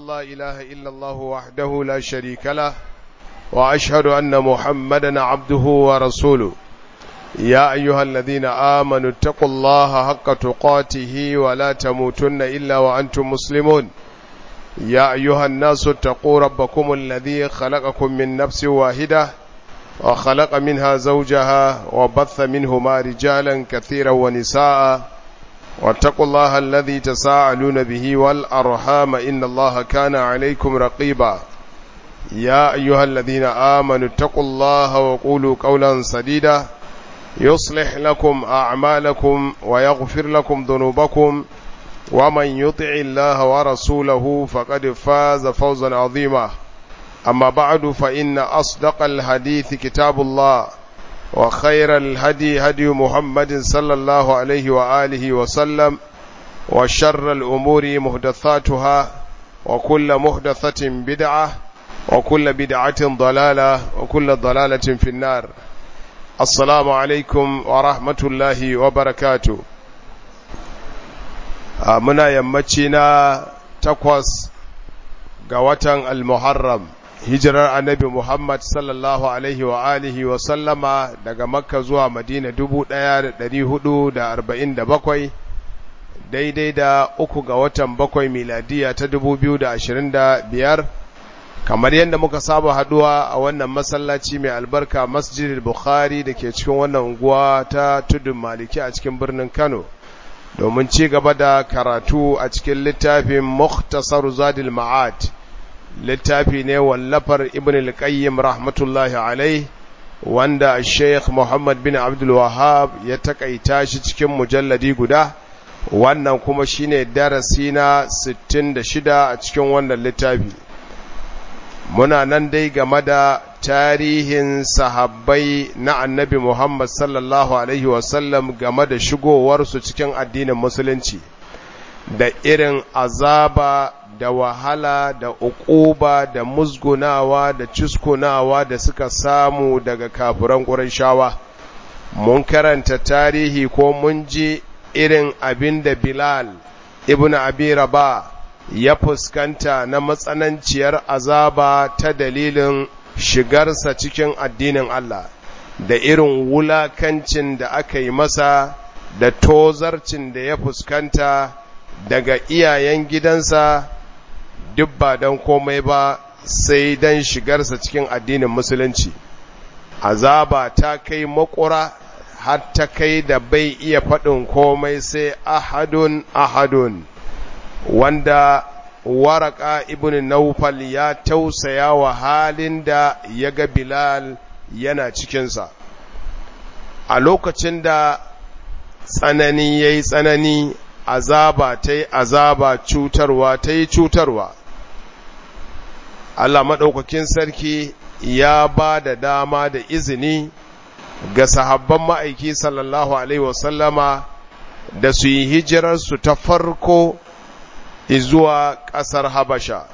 أن لا إله إلا الله وحده لا شريك له وأشهد أن محمدا عبده ورسوله يا أيها الذين آمنوا اتقوا الله حق تقاته ولا تموتن إلا وأنتم مسلمون يا أيها الناس اتقوا ربكم الذي خلقكم من نفس واحدة وخلق منها زوجها وبث منهما رجالا كثيرا ونساء واتقوا الله الذي تساءلون به والأرحام إن الله كان عليكم رقيبا يا أيها الذين آمنوا اتقوا الله وقولوا قولا سديدا يصلح لكم أعمالكم ويغفر لكم ذنوبكم ومن يطع الله ورسوله فقد فاز فوزا عظيما أما بعد فإن أصدق الحديث كتاب الله وخير الهدي هدي محمد صلى الله عليه وآله وسلم وشر الأمور مهدثاتها وكل مهدثة بدعة وكل بدعة ضلالة وكل ضلالة في النار السلام عليكم ورحمة الله وبركاته muna yammaci na takwas ga watan al-muharram hijirar annabi muhammad sallallahu alaihi wa alihi wa sallama daga makka zuwa madina dubu ɗaya da ɗari hudu da arba'in da bakwai daidai da uku ga watan bakwai miladiya ta dubu biyu da ashirin da biyar kamar yadda muka saba haduwa a wannan masallaci mai albarka masjidil bukhari da ke cikin wannan unguwa ta tudun maliki a cikin birnin kano domin ci gaba da karatu a cikin littafin Mukhtasar Zadil Ma'ad littafi ne wallafar Ibn al-Qayyim rahmatullahi alai wanda Sheikh Muhammad bin Abdul Wahhab ya takaita shi cikin mujalladi guda wannan kuma shine darasi na 66 a cikin wannan littafi muna nan dai game da tarihin sahabbai na annabi Muhammad sallallahu Alaihi wasallam game da shigowarsu cikin addinin musulunci da irin azaba da wahala da uquba da musgunawa da cuskunawa da suka samu daga kafiran ƙurashawa mun karanta tarihi ko mun ji irin abin da Bilal ibn Abi Rabah ya fuskanta na matsananciyar azaba ta dalilin shigarsa cikin addinin Allah da irin wulakancin da aka yi masa da tozarcin da ya fuskanta daga iyayen gidansa duk ba don komai ba sai don shigarsa cikin addinin musulunci azaba ta kai makura har ta kai da bai iya faɗin komai sai ahadun ahadun wanda waraka ibn naufal ya tausaya wa halin da ya ga bilal yana cikinsa a lokacin da tsanani ya yi tsanani azaba ta yi azaba cutarwa ta yi cutarwa Allah maɗaukakin sarki ya ba da dama da izini ga sahabban ma'aiki sallallahu Alaihi wasallama da su yi hijirarsu ta farko zuwa ƙasar Habasha.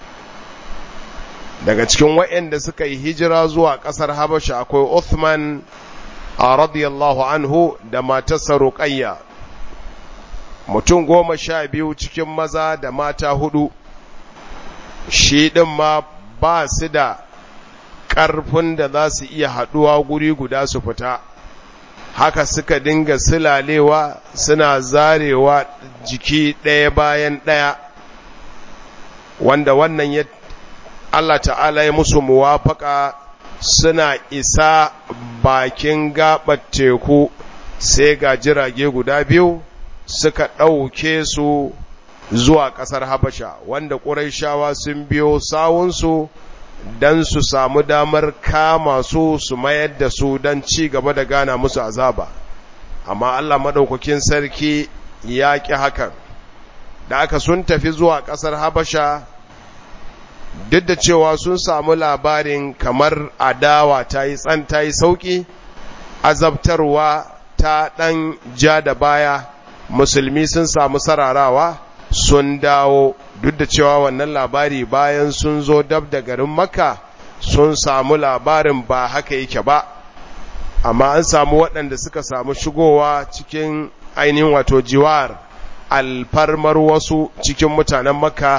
Daga cikin waɗanda suka yi hijira zuwa ƙasar Habasha akwai Uthman a radiyallahu anhu da matarsa Ruqayya. Mutum goma sha biyu cikin maza da mata hudu, shi ɗin ma ba su da ƙarfin da za su iya haɗuwa guri guda su fita. haka suka dinga silalewa suna zarewa jiki ɗaya bayan ɗaya wanda wannan ya Allah ta'ala ya musu muwafaka suna isa bakin gaɓar teku sai ga jirage guda biyu suka ɗauke su zuwa ƙasar Habasha wanda ƙuraishawa sun biyo sawunsu don su samu damar kama su su mayar da su don ci gaba da gana musu azaba amma Allah maɗaukakin sarki ya ƙi hakan da aka sun tafi zuwa ƙasar Habasha duk da cewa sun samu labarin kamar adawa ta yi tsan ta yi sauƙi azabtarwa ta ɗan ja da baya musulmi sun samu sararawa sun dawo duk da cewa wannan labari bayan sun zo dab da garin makka sun samu labarin ba haka yake ba amma an samu waɗanda suka samu shigowa cikin ainihin wato jiwar alfarmar wasu cikin mutanen makka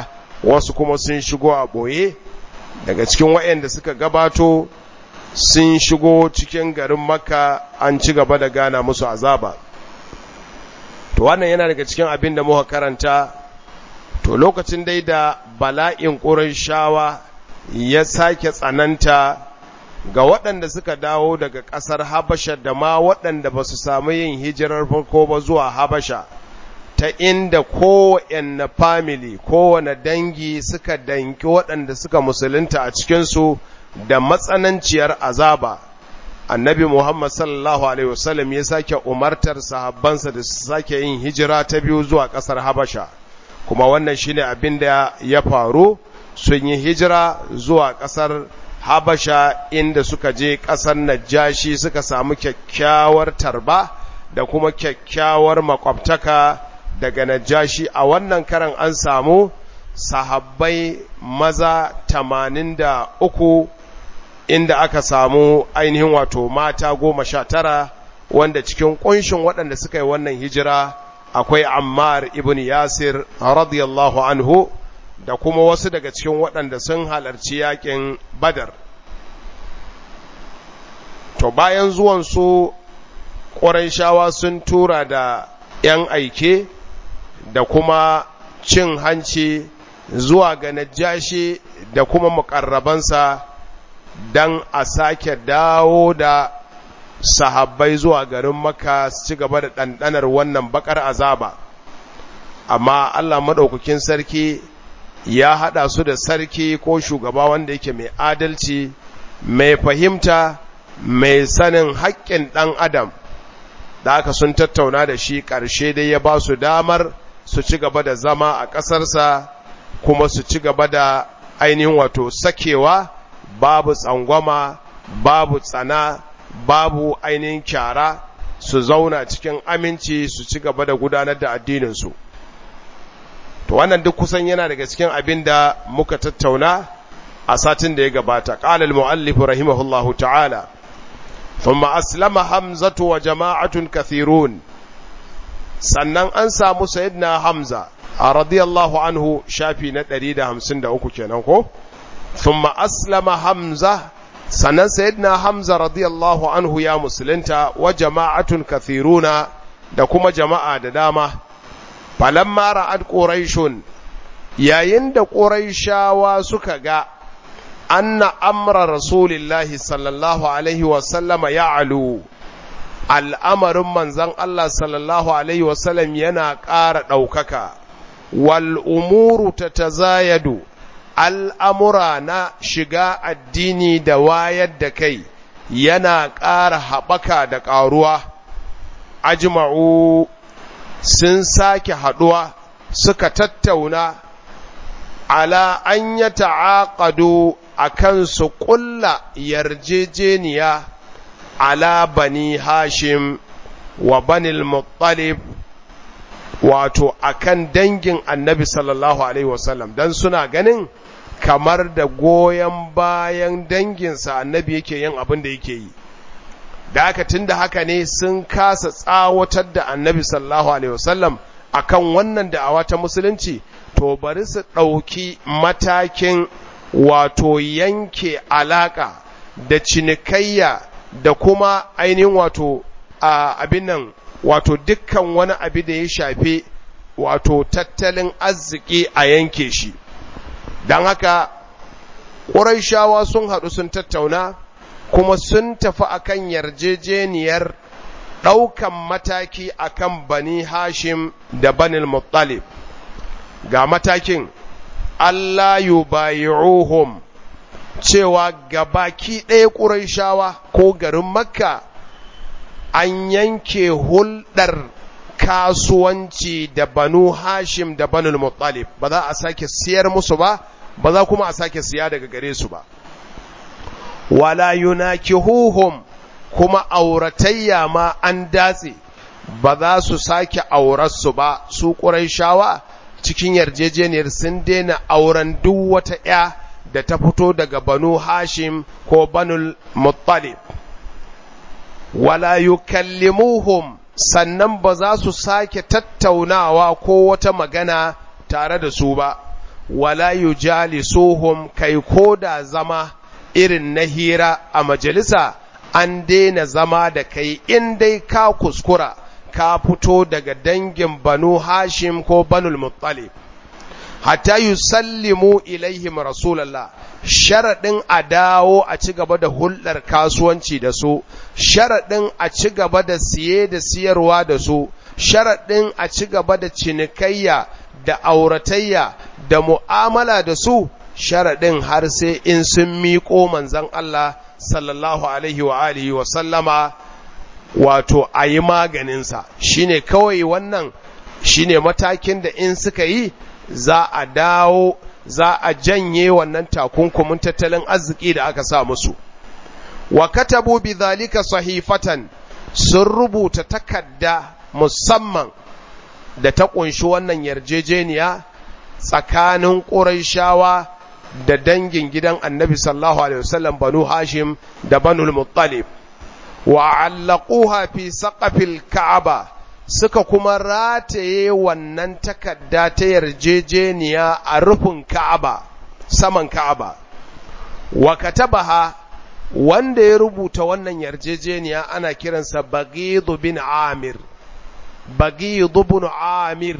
wasu kuma sun shigo a ɓoye daga cikin waɗanda suka gabato sun shigo cikin garin makka an ci gaba da gana musu azaba to wannan yana daga cikin abin da muka karanta to lokacin dai da bala'in shawa ya sake tsananta ga waɗanda suka dawo daga ƙasar habasha da ma waɗanda ba su samu yin hijirar farko ba zuwa habasha ta inda kowane family kowane dangi suka danki waɗanda suka musulunta a cikinsu da matsananciyar azaba annabi muhammad sallallahu alaihi wasallam ya sake umartar sahabbansa da su sake yin hijira ta biyu zuwa ƙasar habasha kuma wannan shine abin da ya faru sun yi hijira zuwa ƙasar habasha inda suka je ƙasar najashi suka samu kyakkyawar tarba da kuma kyakkyawar makwabtaka daga najashi a wannan karan an samu sahabbai maza tamanin da uku inda aka samu ainihin wato mata goma sha tara wanda cikin ƙunshin waɗanda suka yi wannan hijira akwai ammar ibn yasir radiyallahu anhu da kuma wasu daga cikin waɗanda sun halarci yakin badar to bayan zuwansu ƙwarai sun tura da ‘yan aike da kuma cin hanci zuwa ga najashi da kuma muƙarrabansa don a sake dawo da sahabbai zuwa garin maka su ci gaba da ɗanɗanar wannan bakar azaba amma Allah maɗaukakin sarki ya haɗa su da sarki ko shugaba wanda yake mai adalci mai fahimta mai sanin haƙƙin ɗan adam da aka sun tattauna da shi ƙarshe dai ya ba su damar su ci gaba da zama a ƙasarsa kuma su ci gaba da ainihin wato sakewa babu tsangwama babu tsana babu ainihin kyara su zauna cikin aminci su ci gaba da gudanar da addininsu to wannan duk kusan yana daga cikin abin da muka tattauna a satin da ya gabata qala al-muallif rahimahullahu ta'ala thumma aslama hamzatu wa jama'atun kathirun sannan an samu sayyidina hamza a radiyallahu anhu shafi na 153 kenan ko thumma aslama hamza sannan sayyidina hamza radiyallahu anhu ya musulunta wa jama'atun kathiruna da kuma jama'a da dama falamma ra'ad quraishun yayin da quraishawa suka ga anna amra rasulillahi sallallahu alaihi wa sallama ya'lu al'amarin manzon Allah sallallahu alaihi wa sallam yana ƙara ɗaukaka wal umuru tatazayadu al'amura na shiga addini da wayar da kai yana ƙara haɓaka da ƙaruwa ajma'u sun sake haɗuwa suka tattauna ala an ya ta'aƙado a kan su ƙulla yarjejeniya ala bani hashim wa banil muttalib wato akan dangin annabi sallallahu alaihi wasallam don suna ganin kamar da goyon bayan danginsa annabi yake yin abin da yake yi da aka tun da haka ne sun kasa tsawatar da annabi sallallahu alaihi wasallam akan wannan da'awa ta musulunci to bari su ɗauki matakin wato yanke alaka da cinikayya da kuma ainihin wato abin nan wato dukkan wani abu da ya shafi wato tattalin arziki a yanke shi don haka ƙuraishawa sun haɗu sun tattauna kuma sun tafi akan yarjejeniyar ɗaukan mataki akan bani hashim da banil muttalib ga matakin Allah yubayi'uhum cewa gabaki ɗaya ƙuraishawa ko garin makka an yanke hulɗar kasuwanci da banu hashim da banul muttalib ba za a sake siyar musu ba ba za kuma a sake siya daga gare su ba wala yunakihuhum kuma auratayya ma an datse ba za su sake aurarsu ba su ƙuraishawa cikin yarjejeniyar sun daina auren duk wata ‘ya da ta fito daga banu hashim ko banul muttalib wala yukallimuhum sannan ba za su sake tattaunawa ko wata magana tare da su ba wala yujalisuhum kai koda zama irin na hira a majalisa an daina zama da kai in dai ka kuskura ka fito daga dangin banu hashim ko banul muttalib hatta yusallimu ilaihim rasulallah sharaɗin a dawo a ci gaba da hulɗar kasuwanci da su sharaɗin a ci gaba da siye da siyarwa da su sharaɗin a ci gaba da cinikayya da auratayya da mu'amala da su sharaɗin har sai in sun miƙo manzan Allah sallallahu alaihi wa alihi wa sallama wato a yi maganinsa shine kawai wannan shine matakin da in suka yi za a dawo za a janye wannan takunkumin tattalin arziki da aka sa musu wa katabu bi zalika sahifatan sun rubuta takarda musamman da ta kunshi wannan yarjejeniya tsakanin Qurayshawa da dangin gidan Annabi sallallahu alaihi wasallam Banu Hashim da Banu Muttalib wa allaquha fi saqafil Ka'aba suka kuma rataye wannan takarda ta yarjejeniya a rufin Ka'aba saman Ka'aba wa katabaha wanda ya rubuta wannan yarjejeniya ana kiransa Baghid bin Amir Baghid bin Amir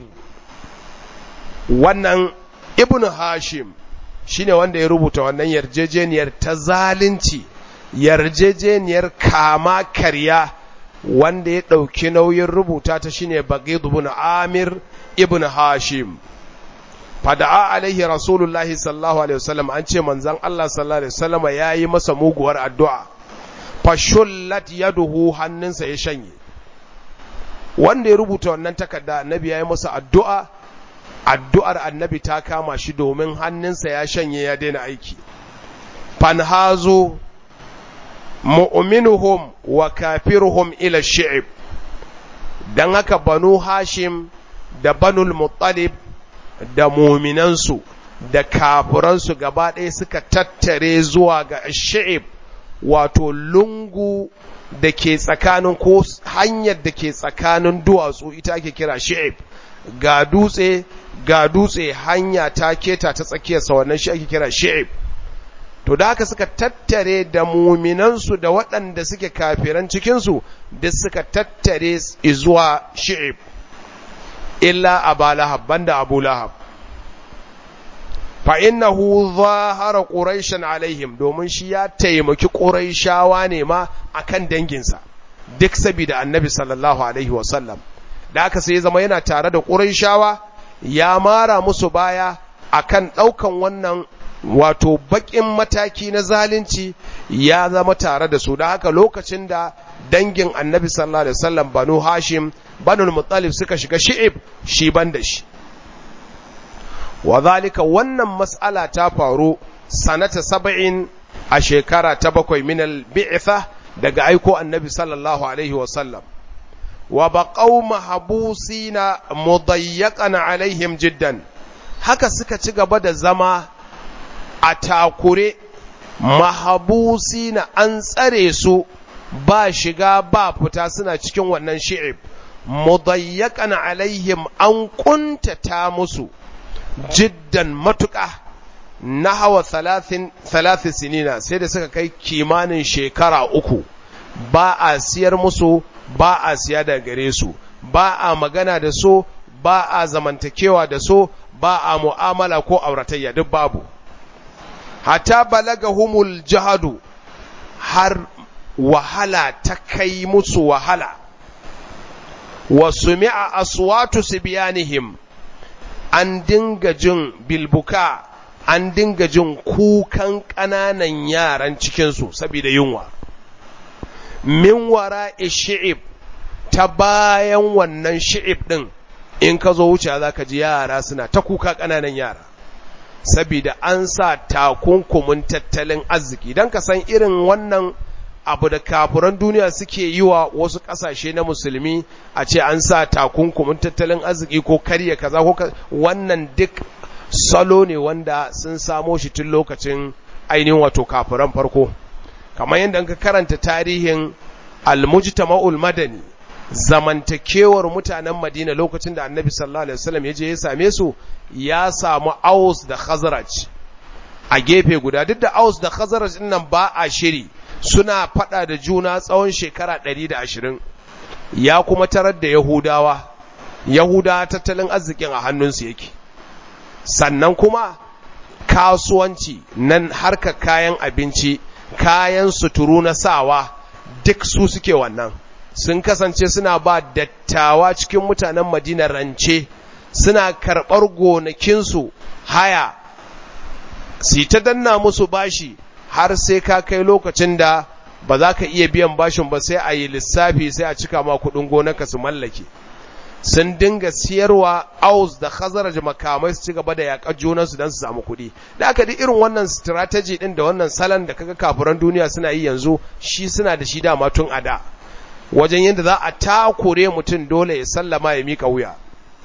wannan Ibn Hashim shine wanda ya rubuta wannan yarjejeniyar ta zalunci yarjejeniyar kama karya wanda ya ɗauki nauyin rubuta ta shine Baghid ibn Amir ibn Hashim fada'a alaihi rasulullahi sallallahu alaihi wasallam an ce manzon Allah sallallahu alaihi wasallam yayi masa muguwar addu'a fashullat yaduhu hannunsa ya shanye wanda ya rubuta wannan takarda annabi yayi masa addu'a addu'ar annabi ta kama shi domin hannunsa ya shanye ya daina aiki fanhazu mu'minuhum wa kafiruhum ila shi'ib dan haka banu hashim da banul muttalib da muminansu da kafiransu gaba ɗaya suka tattare zuwa ga shi'ib wato lungu da ke tsakanin ko hanyar da ke tsakanin duwatsu ita ake kira shi'ib ga dutse ga dutse hanya ta keta ta tsakiyarsa wannan shi ake kira shi'ib to da haka suka tattare da muminansu da waɗanda suke kafiran cikinsu da suka tattare zuwa shi'ib illa aba lahab banda abu lahab fa innahu zahara quraishan alaihim domin shi ya taimaki quraishawa ne ma akan danginsa duk saboda annabi sallallahu alaihi wasallam da aka sai zama yana tare da quraishawa ya mara musu baya akan daukan wannan wato bakin mataki na zalunci ya zama tare da su da haka lokacin da dangin annabi sallallahu alaihi wasallam banu hashim banu muttalib suka shiga shi'ib shi ban da shi wa zalika wannan mas'ala ta faru sanata saba'in a shekara ta bakwai min al-bi'tha daga aiko annabi sallallahu alaihi wasallam wa baqaw mahbusina mudayyaqan alaihim jiddan haka suka ci gaba da zama a takure mahabusi na an tsare su ba shiga ba fita suna cikin wannan shi'ib mudayyakan alaihim an kuntata musu jiddan matuƙa na hawa talatin sinina sai da suka kai kimanin shekara uku ba a siyar musu ba a siya da gare su ba a magana da su ba a zamantakewa da su ba a mu'amala ko auratayya duk babu hata balagahumul jahadu har wahala ta kai musu wahala wa sumi'a aswatu sibyanihim an dinga jin bilbuka an dinga jin kukan ƙananan yaran cikinsu saboda yunwa min wara shi'ib ta bayan wannan shi'ib ɗin in ka zo wuce za ka ji yara suna ta kuka ƙananan yara sabida an sa takunkumin tattalin arziki don ka san irin wannan abu da kafuran duniya suke yi wa wasu ƙasashe na musulmi a ce an sa takunkumin tattalin arziki ko karya kaza ko wannan duk salo ne wanda sun samo shi tun lokacin ainihin wato kafuran farko kamar yadda ka karanta tarihin almujtama'ul madani zamantakewar mutanen madina lokacin da annabi sallallahu alaihi wasallam ya je ya same su ya samu aus da khazraj a gefe guda duk da aus da khazraj din nan ba a shiri suna fada da juna tsawon shekara 120 ya kuma tarar da yahudawa yahudawa tattalin arzikin a hannunsu yake sannan kuma kasuwanci nan harka kayan abinci kayan suturu na sawa duk su suke wannan sun kasance suna ba dattawa cikin mutanen madina rance suna karɓar gonakinsu haya su ta danna musu bashi har sai ka kai lokacin da ba za ka iya biyan bashin ba sai a yi lissafi sai a cika ma kudin gonaka su mallake sun dinga siyarwa aus da khazaraj makamai su ci gaba da yaƙar junansu don su samu kuɗi da aka di irin wannan strategy ɗin da wannan salon da kaga kafiran duniya suna yi yanzu shi suna da shi dama tun a da wajen yadda za a takure mutum dole ya sallama ya miƙa wuya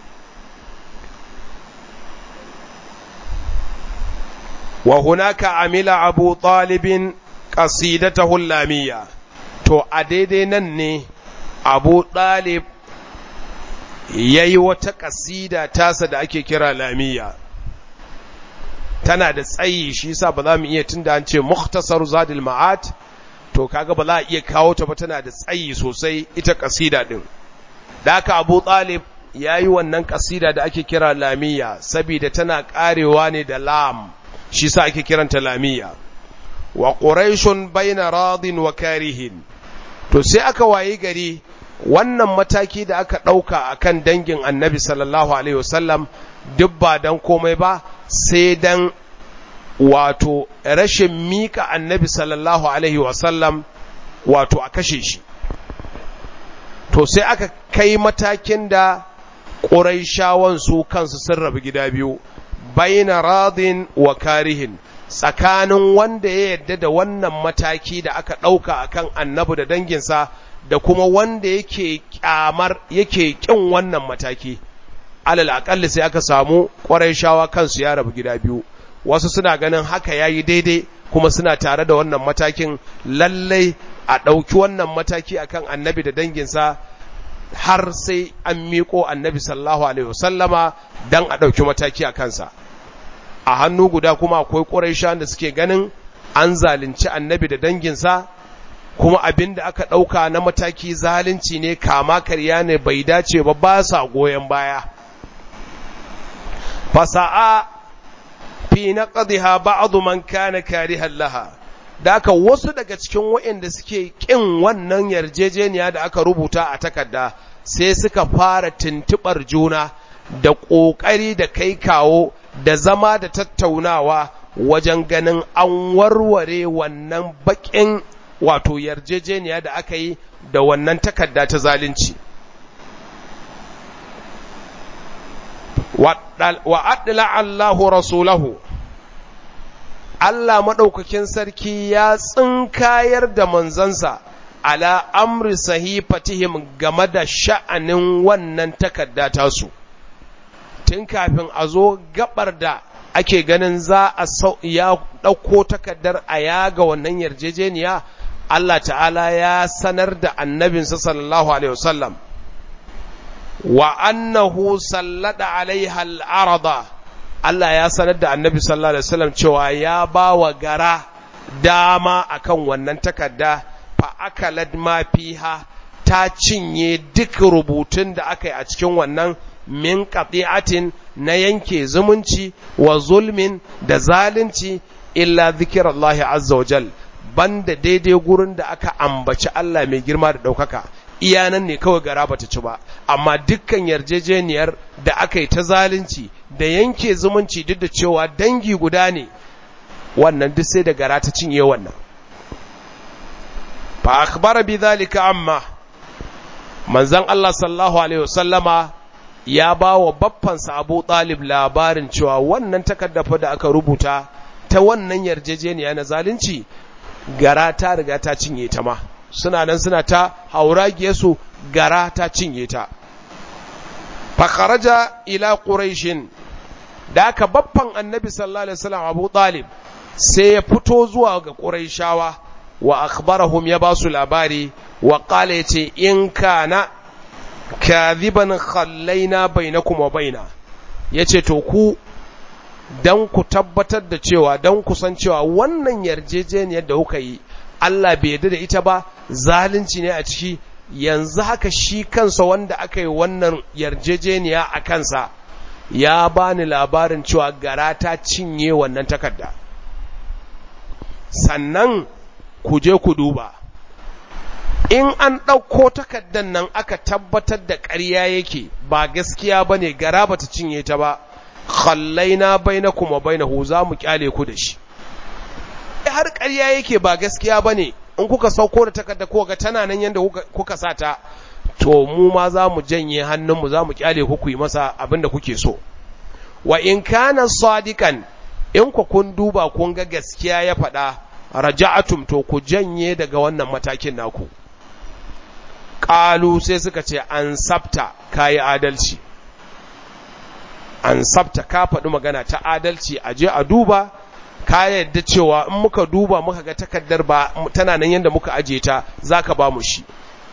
wa hunaka amila abu talibin qasidatahu lamiyya to a daidai nan ne abu talib yayi wata kasida tasa da ake kira lamiyya tana da tsayi shi yasa ba za mu iya tunda an ce mukhtasar zadil ma'at to kaga ba za a iya kawo ta ba tana da tsayi sosai ita kasida din da haka abu talib yayi wannan kasida da ake kira lamiyya saboda tana karewa ne da lam shi sa ake kiranta lamiya wa quraishun baina radin wa karihin to sai aka wayi gari wannan mataki da aka dauka akan dangin annabi sallallahu alaihi wasallam duk ba dan komai ba sai dan wato rashin mika annabi sallallahu alaihi wasallam wato a kashe shi to sai aka kai matakin da ƙuraishawan su kansu sun rabu gida biyu baina radin wa karihin tsakanin wanda ya yadda da wannan mataki da aka ɗauka akan annabi da danginsa da kuma wanda yake kyamar yake kin wannan mataki alal aƙalli sai aka samu ƙwarai shawa kansu ya rabu gida biyu wasu suna ganin haka yayi daidai kuma suna tare da wannan matakin lallai a ɗauki wannan mataki akan annabi da danginsa har sai an miƙo annabi sallallahu alaihi wasallama dan a ɗauki mataki a kansa a hannu guda kuma akwai ƙuraisha da suke ganin an zalunci annabi da danginsa kuma abin da aka ɗauka na mataki zalunci ne kama karya ne bai dace ba ba sa goyon baya fasa'a fi naqdiha ba'd man kana karihan laha da aka wasu daga cikin waɗanda suke ƙin wannan yarjejeniya da aka rubuta a takarda sai suka fara tuntuɓar juna da ƙoƙari da kai kawo da zama da tattaunawa wajen ganin an warware wannan baƙin wato yarjejeniya da aka yi da wannan takarda ta zalunci wa adla Allahu rasulahu Allah maɗaukakin sarki ya tsinkayar da manzansa ala amri sahifatihim game da sha'anin wannan takarda tasu tun kafin a zo gabar da ake ganin za a ya ɗauko takardar a yaga wannan yarjejeniya Allah ta'ala ya sanar da annabinsa sallallahu alaihi wasallam wa annahu sallada alaiha al'arada Allah ya sanar da annabi sallallahu alaihi wasallam cewa ya ba wa gara dama akan wannan takarda fa akalad ma fiha ta cinye duk rubutun da aka yi a cikin wannan min qati'atin na yanke zumunci wa zulmin da zalunci illa zikirallahi azza wa jal banda daidai gurin da aka ambaci Allah mai girma da ɗaukaka iyanan ne kawai gara bata ci ba amma dukkan yarjejeniyar da aka yi ta zalunci da yanke zumunci duk da cewa dangi guda ne wannan duk sai da gara ta cinye wannan fa akhbara bi dhalika amma manzon Allah sallallahu alaihi wasallama ya ba wa baffansa Abu Talib labarin cewa wannan takardafa da aka rubuta ta wannan yarjejeniya na zalunci gara ta riga ta cinye ta ma suna nan suna ta hauragiyar su gara ta cinye ta fakaraja ila quraishin da aka baffan annabi sallallahu alaihi wasallam Abu Talib sai ya fito zuwa ga quraishawa wa akhbarahum ya ba su labari wa qala yace in kana kadhiban khallaina bainakum wa baina yace to ku dan ku tabbatar da cewa dan ku san cewa wannan yarjejeniyar da kuka yi Allah bai yarda da ita ba zalunci ne a ciki yanzu haka shi kansa wanda aka yi wannan yarjejeniya a kansa ya bani labarin cewa gara ta cinye wannan takarda sannan ku je ku duba in an ɗauko takardan nan aka tabbatar da ƙarya yake ba gaskiya ba ne gara ba ta cinye ta ba khallaina baina kuma baina hu za mu kyale ku da shi har ƙarya yake ba gaskiya ba ne in kuka sauko da takarda ko ga tana nan yadda kuka sa ta to mu ma za mu janye hannunmu za mu kyale ku ku yi masa abin da kuke so wa in kana sadikan in ku kun duba kun ga gaskiya ya faɗa raja'atum to ku janye daga wannan matakin naku ƙalu sai suka ce an sabta kayi adalci an sabta ka faɗi magana ta adalci a je a duba ka yadda cewa in muka duba muka ga takardar ba tana nan yadda muka aje ta zaka ba mu shi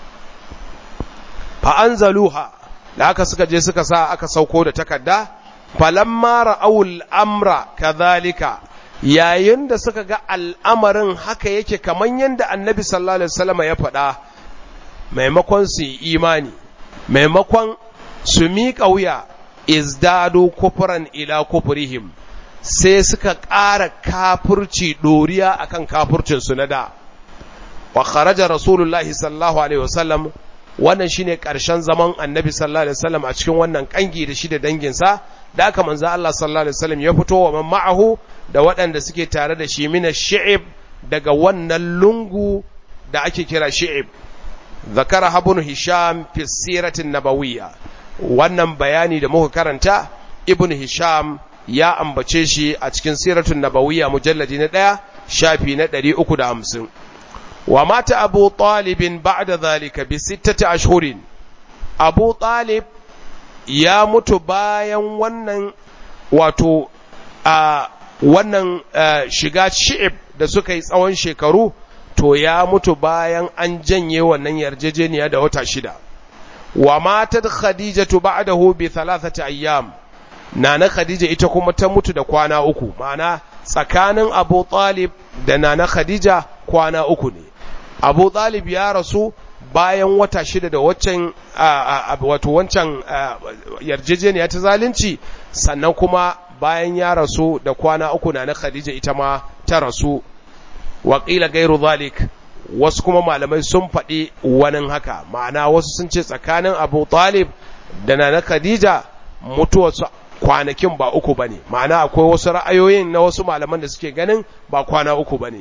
fa anzaluha da aka suka je suka sa aka sauko da takarda falamma ra'awul amra kadhalika yayin da suka ga al'amarin haka yake kaman yadda annabi sallallahu alaihi wasallam ya faɗa maimakon su imani maimakon su miƙa wuya izdadu kufran ila kufrihim sai suka ƙara kafurci ɗoriya akan kafurcinsu na da wa kharaja rasulullahi sallallahu alaihi wasallam wannan shine ƙarshen zaman annabi sallallahu alaihi wasallam a cikin wannan kangi da shi da danginsa da aka manzo Allah sallallahu alaihi wasallam ya fito wa man ma'ahu da waɗanda suke tare da shi mina shi'ib daga wannan lungu da ake kira shi'ib zakara habun hisham fi siratin nabawiyya wannan bayani da muka karanta ibn hisham ya ambace shi a cikin siratun nabawiyya mujalladi na ɗaya shafi na ɗari uku da hamsin wa mata abu talibin ba'da zalika bi sittati ashhurin abu talib ya mutu bayan wannan wato a wannan shiga shi'ib da suka yi tsawon shekaru to ya mutu bayan an janye wannan yarjejeniya da wata shida wa matat khadijatu ba'dahu bi thalathati ayyam nana khadija ita kuma ta mutu da kwana uku ma'ana tsakanin abu talib da nana khadija kwana uku ne abu talib ya rasu bayan wata shida da waccan wato wancan yarjejeniya ta zalunci sannan kuma bayan ya rasu da kwana uku nana khadija ita ma ta rasu waƙila gairu zalik wasu kuma malamai sun faɗi wani haka ma'ana wasu sun ce tsakanin abu talib da nana khadija mutuwarsu kwanakin ba uku ba ne ma'ana akwai wasu ra'ayoyin na wasu malaman da suke ganin ba kwana uku ba ne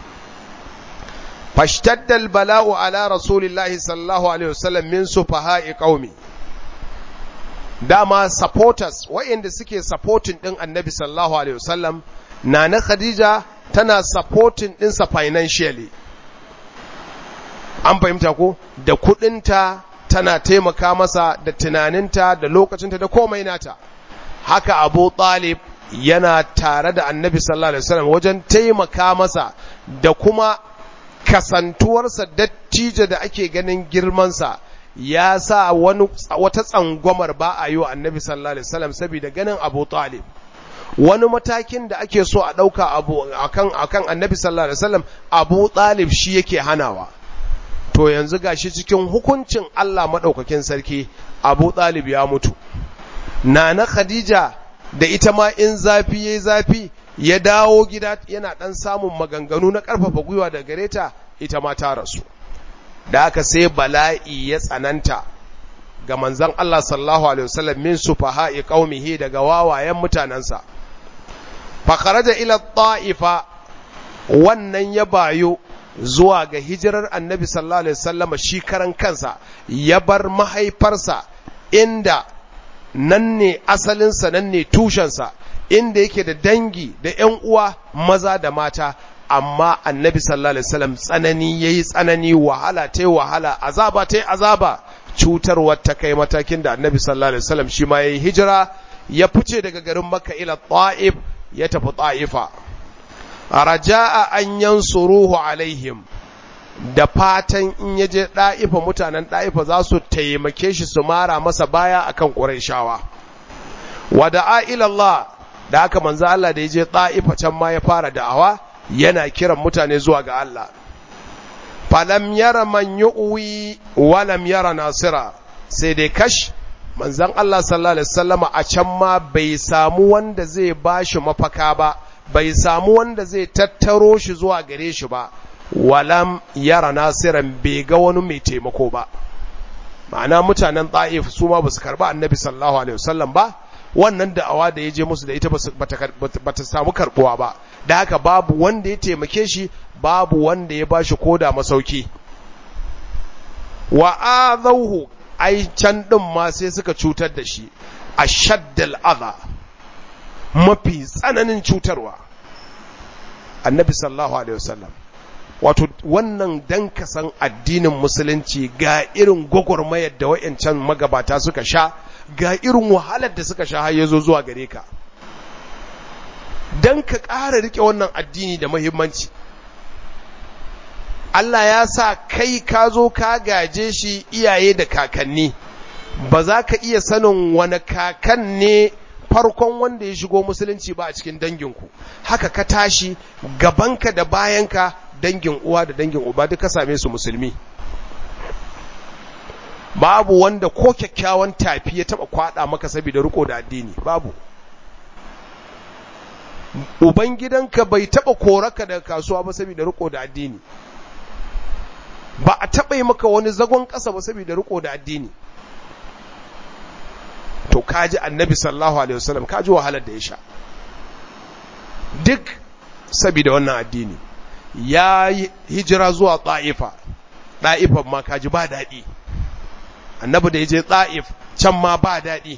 fashtaddal bala'u ala rasulillahi sallallahu alaihi wasallam min sufaha'i qaumi dama supporters wa'inda suke supporting din annabi sallallahu alaihi wasallam nana khadija tana supporting dinsa financially an fahimta ko da kudinta tana taimaka masa da tunaninta da lokacinta da komai nata haka abu talib yana tare da annabi sallallahu alaihi wasallam wajen taimaka masa da kuma kasantuwarsa dattijo da ake ganin girmansa ya sa wani wata tsangwamar ba a yi wa annabi sallallahu alaihi wasallam saboda ganin abu talib wani matakin da ake so a ɗauka abu akan akan annabi sallallahu alaihi wasallam abu talib shi yake hanawa to yanzu gashi cikin hukuncin Allah madaukakin sarki abu talib ya mutu nana khadija da ita ma in zafi yayi zafi ya dawo gida yana dan samun maganganu na karfafa gwiwa da gare ta ita ma ta rasu da aka sai bala'i ya tsananta ga manzon Allah sallallahu alaihi wasallam min sufaha'i qaumihi daga wawayen mutanansa fa kharaja ila ta'ifa wannan ya bayo zuwa ga hijirar annabi sallallahu alaihi wasallam shi karan kansa ya bar mahaifarsa inda nan ne asalinsa nan ne tushensa inda yake da dangi da ‘yan uwa maza da mata amma annabi sallallahu alaihi wasallam tsanani yayi tsanani wahala ta wahala azaba ta azaba cutarwar ta kai matakin da annabi sallallahu alaihi wasallam shi ma yayi hijira ya fice daga garin makka ila ta'if ya tafi ta'ifa raja'a an yansuruhu alaihim da fatan in ya je ɗa'ifa mutanen ɗa'ifa za su taimake shi su mara masa baya akan ƙurayshawa wa da'a ilallah da aka manzo Allah da ya je ɗa'ifa can ma ya fara da'awa yana kiran mutane zuwa ga Allah falam yara man yu'wi wa lam yara nasira sai dai kash manzon Allah sallallahu alaihi wasallama a can ma bai samu wanda zai bashi mafaka ba bai samu wanda zai tattaro shi zuwa gare shi ba walam yara nasiran bai ga wani mai taimako ba ma'ana mutanen ta'if su ma basu karba annabi sallallahu alaihi wasallam ba wannan da'awa da ya je musu da ita ba ta samu karbuwa ba da haka babu wanda ya taimake shi babu wanda ya bashi koda masauki wa azauhu ai can din ma sai suka cutar da shi ashaddal adha mafi tsananin cutarwa annabi sallallahu alaihi wasallam wato wannan dan ka san addinin musulunci ga irin gwagwarmayar da wayancan magabata suka sha ga irin wahalar da suka sha har yazo zuwa gare ka dan ka ƙara rike wannan addini da muhimmanci Allah ya sa kai ka zo ka gaje shi iyaye da kakanni ba za ka iya sanin wani kakan ne farkon wanda ya shigo musulunci ba a cikin danginku haka ka tashi gabanka da bayanka dangin uwa da dangin uba duka same su musulmi babu wanda ko kyakkyawan tafi ya taba kwada maka saboda riko da addini babu ubangidanka bai taba koraka daga kasuwa ba saboda riko da addini ba a taba yi maka wani zagon ƙasa ba saboda riko da addini to kaji annabi sallallahu alaihi wasallam kaji wahalar da ya sha duk saboda wannan addini ya hijira zuwa ta'ifa ta'ifan ma kaji ba daɗi annabi da ya je ta'if can ma ba daɗi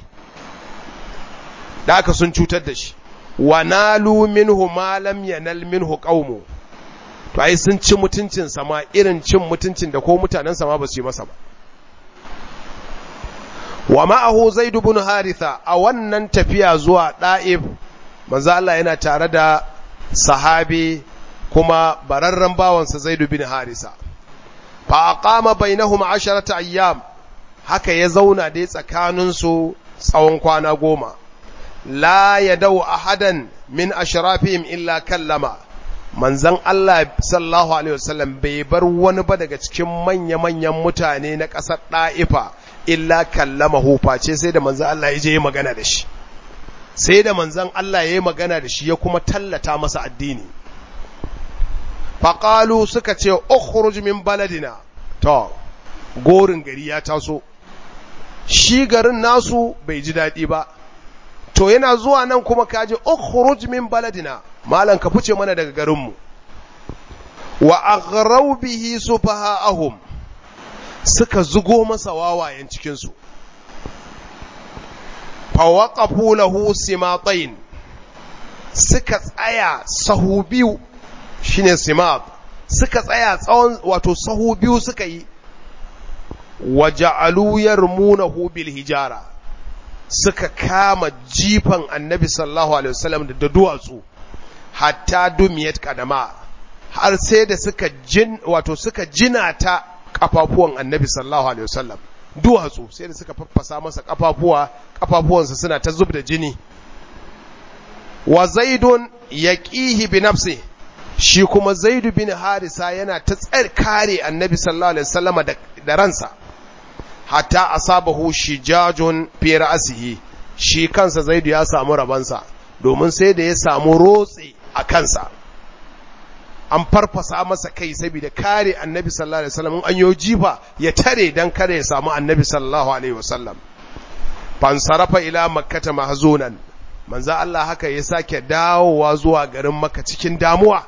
da aka sun cutar da shi wa nalu minhu ma lam yanal minhu qaumu to ai sun ci mutuncin sama irin cin mutuncin da ko mutanen sama ba su yi masa ba wa ma'ahu zaid ibn haritha a wannan tafiya zuwa da'if manzo Allah yana tare da sahabi kuma bararren bawansa zaid ibn harisa fa aqama bainahum 10 ayyam haka ya zauna dai tsakanin su tsawon kwana goma la yadau ahadan min ashrafihim illa kallama manzon Allah sallallahu alaihi wasallam bai bar wani ba daga cikin manya-manyan mutane na ƙasar ɗa'ifa illa kallama face sai da manzon Allah ya je yi magana da shi sai da manzon Allah ya yi magana da shi ya kuma tallata masa addini faƙalu suka ce ukhruj min baladina to gorin gari ya taso shi garin nasu bai ji daɗi ba to yana zuwa nan kuma kaji ukhruj min baladina malan ka fice mana daga garinmu wa aghraw bihi sufaha'ahum suka zugo masa wawayen cikin su fa waqafu lahu simatayn suka tsaya sahu biyu shine simat suka tsaya tsawon wato sahu biyu suka yi waja'alu yarmunahu bil hijara suka kama jifan annabi sallallahu alaihi wasallam da duwatsu hatta dumiyat kadama har sai da suka jin wato suka jina ta kafafuwan annabi sallallahu alaihi wasallam duwatsu sai da suka faffasa masa kafafuwa kafafuwansa suna ta zub da jini wa zaidun yaqihi bi nafsi shi kuma zaidu bin harisa yana ta tsar kare annabi sallallahu alaihi wasallam da ransa hatta asabahu shijajun fi ra'sihi shi kansa zaidu ya samu rabansa domin sai da ya samu rotse a kansa an farfasa masa kai saboda kare annabi sallallahu alaihi wasallam an yo jifa ya tare dan kare ya samu annabi sallallahu alaihi wasallam fansarafa ila makkata mahzunan manzo Allah haka ya sake dawowa zuwa garin makka cikin damuwa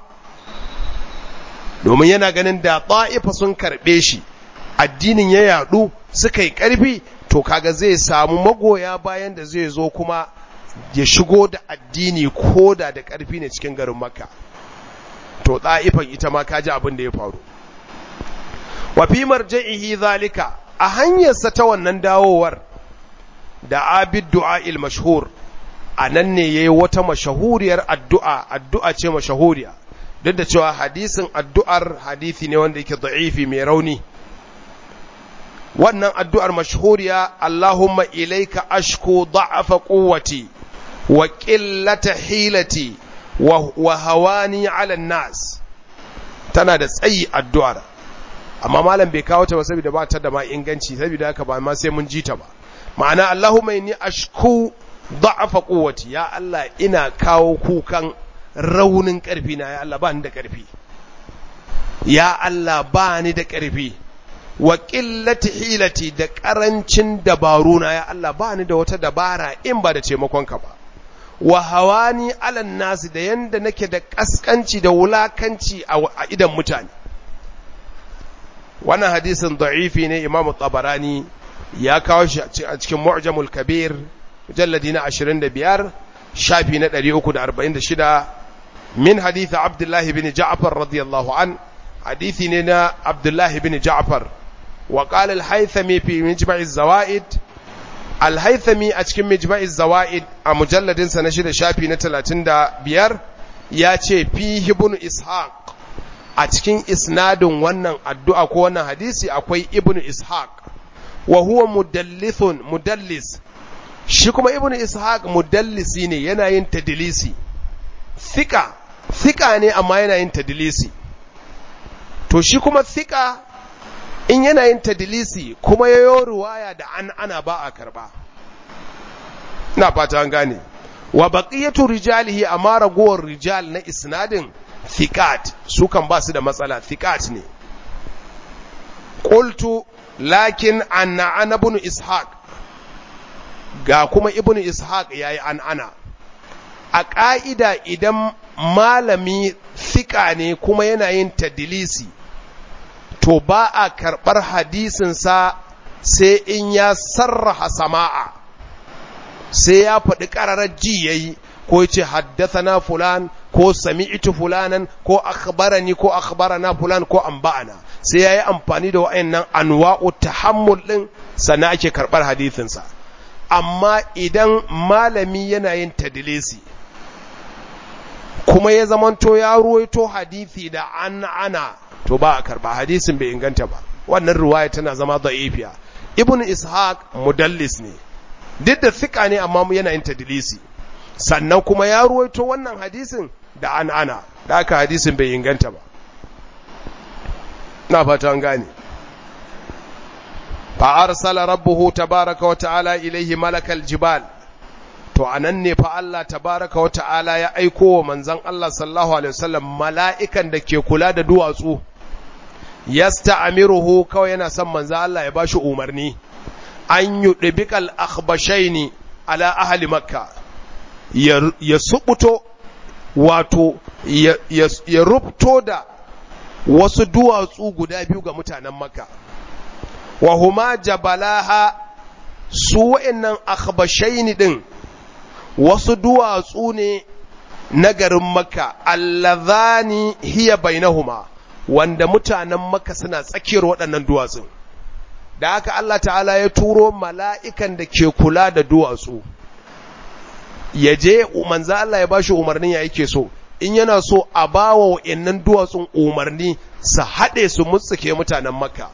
domin yana ganin da ta'ifa sun karbe shi addinin ya yadu suka yi ƙarfi to kaga zai samu magoya bayan da zai zo kuma ya shigo da addini ko da da ƙarfi ne cikin garin makka to ɗa'ifan ita ma kaji abin da ya faru wa fi marja'ihi zalika a hanyarsa ta wannan dawowar da abid du'a'il mashhur a nan ne yayi wata mashahuriyar addu'a addu'a ce mashahuriya duk da cewa hadisin addu'ar hadisi ne wanda yake da'ifi mai rauni wannan addu'ar mashhuriya Allahumma ilaika ashku da'afa quwwati wa qillata hilati wa hawani 'ala nas tana da tsayi addu'ar amma malam bai kawo ta ba saboda ba ta da ma inganci saboda haka ba ma sai mun ji ta ba ma'ana Allahumma inni ashku da'afa quwwati ya Allah ina kawo kukan raunin karfi na ya Allah ba ni da karfi ya Allah ba ni da karfi wa qillati hilati da karancin dabaru na ya Allah ba ni da wata dabara in ba da taimakon ka ba wa hawani alan nasi da yanda nake da kaskanci da wulakanci a idan mutane wannan hadisin da'ifi ne imamu tabarani ya kawo shi a cikin mu'jamul kabir mujalladi na 25 shafi na 346 min hadith abdullahi bin ja'far radiyallahu an hadithi ne na abdullahi bin ja'far wa qala al-haythami fi mijma' az-zawaid al-haythami a cikin mijma' az-zawaid a mujalladin sa na shida shafi na 35 ya ce fi ibn ishaq a cikin isnadin wannan addu'a ko wannan hadisi akwai ibn ishaq wa huwa mudallithun mudallis shi kuma ibn ishaq mudallisi ne yana yin tadlisi thika thika ne amma yana yin tadlisi to shi kuma thika in yana yin tadlisi kuma yayo ruwaya da an ana ba a karba ina fata an gane wa baqiyatu rijalihi amma ragowar rijal na isnadin thiqat su kan ba su da matsala thiqat ne qultu lakin anna ana ibn ishaq ga kuma ibn ishaq yayi an ana a ƙa'ida idan malami thika ne kuma yana yin tadilisi to ba a karɓar hadisinsa sai in ya sarraha sama'a sai ya faɗi ƙararar ji yayi ko yace haddathana fulan ko sami'tu fulanan ko akhbarani ko akhbarana fulan ko anba'ana sai yayi amfani da wayannan anwa'u tahammul din sannan ake karbar hadisin sa amma idan malami yana yin tadlisi kuma ya zamanto ya ruwaito hadisi da an ana to ba a karba hadisin bai inganta ba wannan riwaya tana zama da'ifiya ibnu ishaq mudallis ne duk da thika ne amma yana yin tadlisi sannan kuma ya ruwaito wannan hadisin da an ana da aka hadisin bai inganta ba na fata an gane fa arsala rabbuhu tabaraka wa ta'ala ilaihi malakal jibal to anan ne fa Allah tabaraka wa ta'ala ya aiko wa manzon Allah sallallahu alaihi wasallam mala'ikan da ke kula da duwatsu yasta'miruhu kawai yana son manzon Allah ya bashi umarni an yudbikal akhbashaini ala ahli makkah ya subuto wato ya rubto da wasu duwatsu guda biyu ga mutanen maka wa huma jabalaha su wa'annan akhbashaini din wasu duwatsu ne na garin maka allazani hiya bainahuma wanda mutanen maka suna tsakiyar waɗannan duwatsun da haka Allah ta'ala ya turo mala'ikan da ke kula da duwatsu ya je manzo Allah ya bashi umarnin ya yake so in yana so a bawa wa'annan duwatsun umarni su haɗe su mutsuke mutanen makka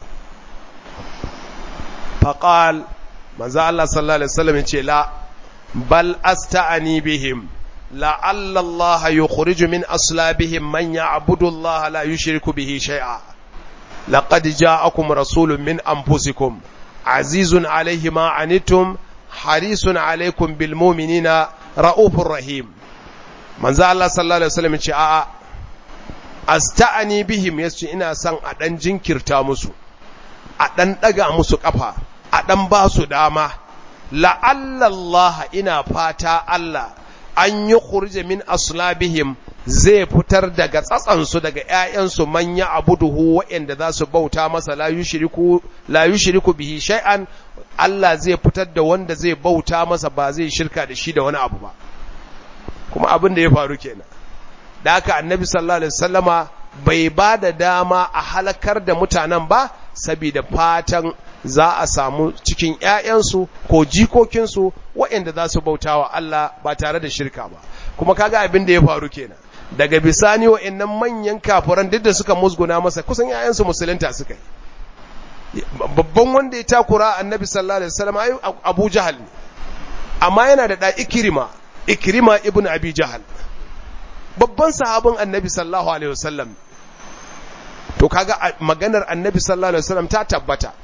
faqal manzo Allah sallallahu alaihi wasallam ya ce la bal asta'ani bihim la'alla Allah yukhriju min aslabihim man ya'budu Allah la yushriku bihi shay'a laqad ja'akum rasulun min anfusikum azizun alayhi ma anittum harisun alaykum bil mu'minina ra'ufur rahim manzo Allah sallallahu alaihi wasallam ce a'a asta'ani bihim yace ina son a dan jinkirta musu a dan daga musu kafa a dan ba su dama la'alla Allah ina fata Allah an yi khurje min aslabihim zai fitar daga tsatsansu daga ‘ya'yansu manya abuduhu waɗanda za su bauta masa la yushiriku bihi shay'an Allah zai fitar da wanda zai bauta masa ba zai shirka da shi da wani abu ba kuma abin da ya faru kenan da haka annabi sallallahu alaihi wasallama bai ba da dama a halakar da mutanen ba saboda fatan za a samu cikin ‘ya'yansu ko jikokinsu waɗanda za su bauta wa Allah ba tare da shirka ba kuma kaga abin da ya faru kenan daga bisani wa'annan manyan kafiran duk da suka musguna masa kusan yayansu musulunta suka yi babban wanda ya takura annabi sallallahu alaihi wasallam ayu abu jahal ne amma yana da da ikrima ikrima ibnu abi jahal babban sahabin annabi sallallahu alaihi wasallam to kaga maganar annabi sallallahu alaihi wasallam ta tabbata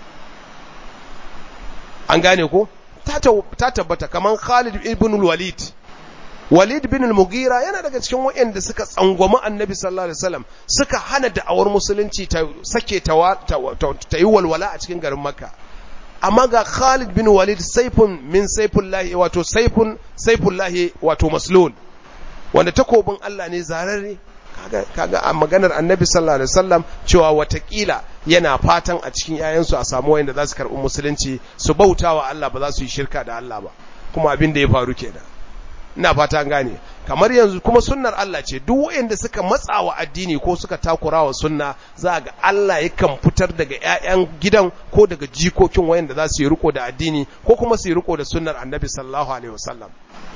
an gane ko ta tabbata kaman Khalid ibn walid Walid bin al-Mughira yana daga cikin waɗanda suka tsangwami Annabi sallallahu alaihi wasallam suka hana da'awar musulunci ta sake ta yi walwala a cikin garin Makka amma ga Khalid bin Walid saifun min saifullahi wato saifun saifullahi wato maslul wanda takobin Allah ne zararre kaga kaga a maganar Annabi sallallahu alaihi wasallam cewa watakila yana fatan a cikin yayansu a samu wanda za su karɓi musulunci su bautawa Allah ba za su yi shirka da Allah ba kuma abin da ya faru kenan ina fata gane kamar yanzu kuma sunnar Allah ce duk wanda suka matsawa addini ko suka takura wa sunna za ga Allah yakan fitar daga ƴaƴan gidan ko daga jikokin wayanda za su yi riko da addini ko kuma su yi riko da sunnar Annabi sallallahu alaihi wasallam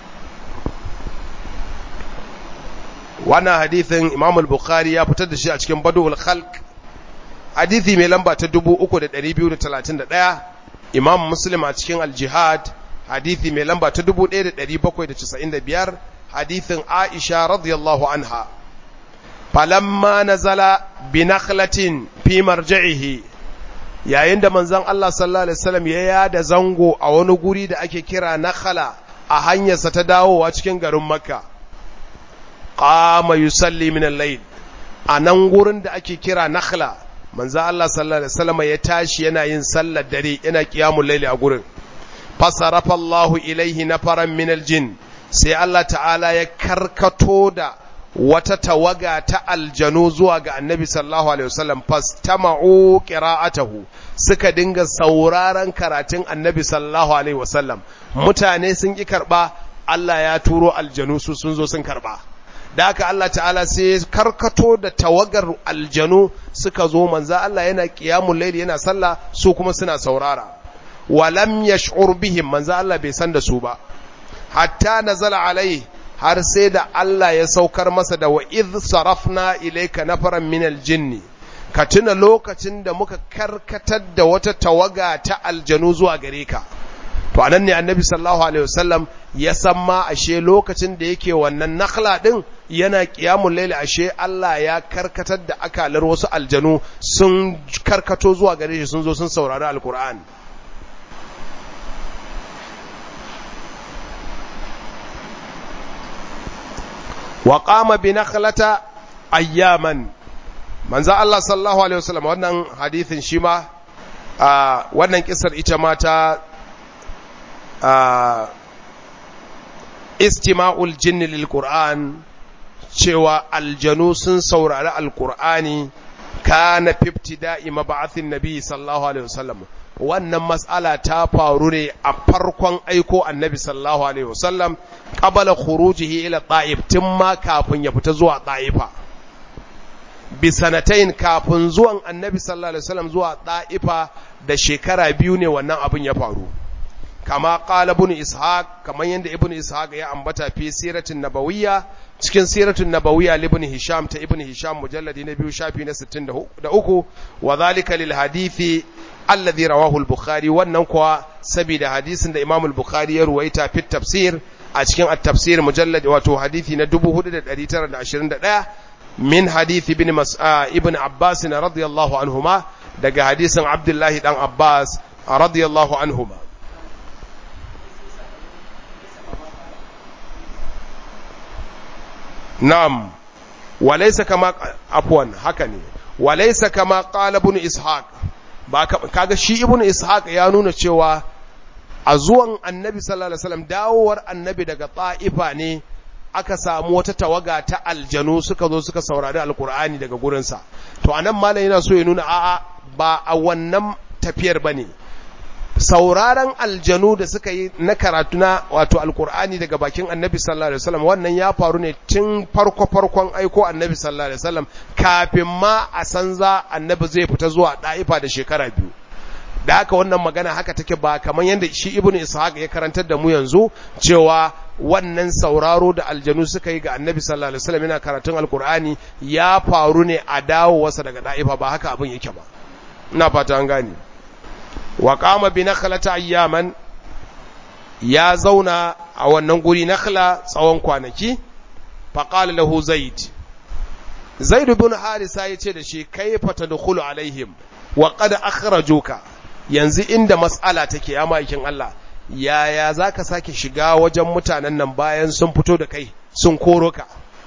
wannan hadithin Imam al-Bukhari ya fitar da shi a cikin Badul Khalq hadithi mai lamba ta 3231 Imam Muslim a cikin Al-Jihad hadithi mai lamba ta 1795 hadithin Aisha radiyallahu anha falamma nazala bi nakhlatin fi marji'ihi yayin da manzon Allah sallallahu alaihi wasallam ya yada zango a wani guri da ake kira nakhla a hanyarsa ta dawowa cikin garin Makka qama yusalli min al-layl anan gurin da ake kira nakhla manzon Allah sallallahu alaihi wasallam ya tashi yana yin sallar dare yana qiyamul layli a gurin fasarafa Allahu ilaihi nafaran min aljin sai Allah ta'ala ya karkato da wata tawaga ta aljanu zuwa ga annabi sallallahu alaihi wasallam fastama'u qira'atahu suka dinga sauraron karatun annabi sallallahu alaihi wasallam mutane sun ki karba Allah ya turo aljanu su sun zo sun karba da haka Allah ta'ala sai karkato da tawagar aljanu suka zo manzo Allah yana qiyamul layli yana sallah su kuma suna saurara walam yash'ur bihim manzo Allah bai san da su ba hatta nazala alai har sai da Allah ya saukar masa da wa idh sarafna ilayka nafaran min aljinni ka tuna lokacin da muka karkatar da wata tawaga ta aljanu zuwa gare ka to anan ne annabi sallallahu alaihi wasallam ya san ma ashe lokacin da yake wannan nakhla din yana qiyamul layli ashe Allah ya karkatar da akalar wasu aljanu sun karkato zuwa gare shi sun zo sun saurari alqur'ani wa qama bi nakhlata ayyaman manzo Allah sallallahu alaihi wasallam wannan hadithin shi ma wannan kisar ita ma ta istima'ul jinni lil qur'an cewa aljanu sun saurari alqur'ani kana fiftida'i mab'athin nabi sallallahu alaihi wasallam wannan mas'ala ta faru ne a farkon aiko annabi sallallahu alaihi wasallam qabala khurujihi ila ta'if tun ma kafin ya fita zuwa ta'ifa bi sanatain kafin zuwan annabi sallallahu alaihi wasallam zuwa ta'ifa da shekara biyu ne wannan abin ya faru kama qala ibn ishaq kaman yanda ibn ishaq ya ambata fi siratin nabawiyya cikin siratun nabawiyya ibn hisham ta ibn hisham mujalladi na biyu shafi na 63 wa zalika lil hadithi alladhi rawahu al-bukhari wannan kuwa saboda hadisin da imam al-bukhari ya ruwaita fi tafsir a cikin at-tafsir mujallad wato hadisi na 4921 min hadisi ibn mas'a ibn abbas radiyallahu anhuma daga hadisin abdullahi dan abbas radiyallahu anhuma na'am walaysa kama afwan haka ne walaysa kama qala ibn ishaq ba kaga shi ibn ishaq ya nuna cewa a zuwan annabi sallallahu alaihi wasallam dawowar annabi daga ta'ifa ne aka samu wata tawaga ta aljanu suka zo suka saurari alkur'ani daga gurinsa to anan malam yana so ya nuna a'a ba a wannan tafiyar bane sauraron aljanu da suka yi na karatu na wato alkur'ani daga bakin annabi sallallahu alaihi wasallam wannan ya faru ne tun farko farkon aiko annabi sallallahu alaihi wasallam kafin ma a san za annabi zai fita zuwa da'ifa da shekara biyu da haka wannan magana haka take ba kamar yadda shi ibnu ishaq ya karantar da mu yanzu cewa wannan sauraro da aljanu suka yi ga annabi sallallahu alaihi wasallam yana karatun alkur'ani ya faru ne a dawowarsa daga da'ifa ba haka abin yake ba ina fata an gane wa qama bi nakhlata ayyaman ya zauna a wannan guri nakhla tsawon kwanaki fa qala lahu zaid zaid ibn harisa yace da shi kayfa tadkhulu alaihim wa qad akhrajuka yanzu inda mas'ala take ya maikin Allah yaya zaka sake shiga wajen mutanen nan bayan sun fito da kai sun koro ka